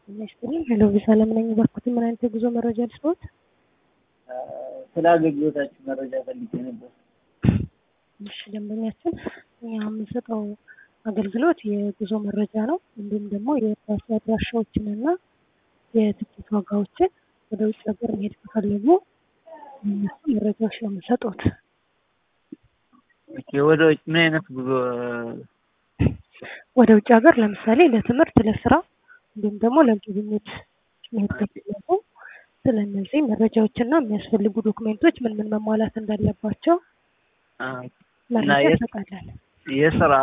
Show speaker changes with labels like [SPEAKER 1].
[SPEAKER 1] ይመስልኝ ሄሎ ቪዛ ለምን ነኝ ባልኩት ምን አይነት የጉዞ መረጃ ልስጥዎት?
[SPEAKER 2] ስለ አገልግሎታችሁ መረጃ ፈልጌ ነበር።
[SPEAKER 1] እሺ ደንበኛችን እኛ የምንሰጠው አገልግሎት የጉዞ መረጃ ነው። እንዲሁም ደግሞ የባስ አድራሻዎችን እና የትኬት ዋጋዎችን ወደ ውጭ ሀገር መሄድ ከፈለጉ እነሱ መረጃዎች ነው የምንሰጡት።
[SPEAKER 2] ኦኬ፣ ወደ ውጭ ምን አይነት ጉዞ?
[SPEAKER 1] ወደ ውጭ ሀገር ለምሳሌ ለትምህርት፣ ለስራ እንዲሁም ደግሞ ለጉብኝት መሄድ ከፈለጉ ስለ እነዚህ መረጃዎችና የሚያስፈልጉ ዶክሜንቶች ምን ምን መሟላት እንዳለባቸው
[SPEAKER 2] አ፣
[SPEAKER 1] መረጃ
[SPEAKER 2] የት-
[SPEAKER 1] እንሰጣለን።
[SPEAKER 2] የስራ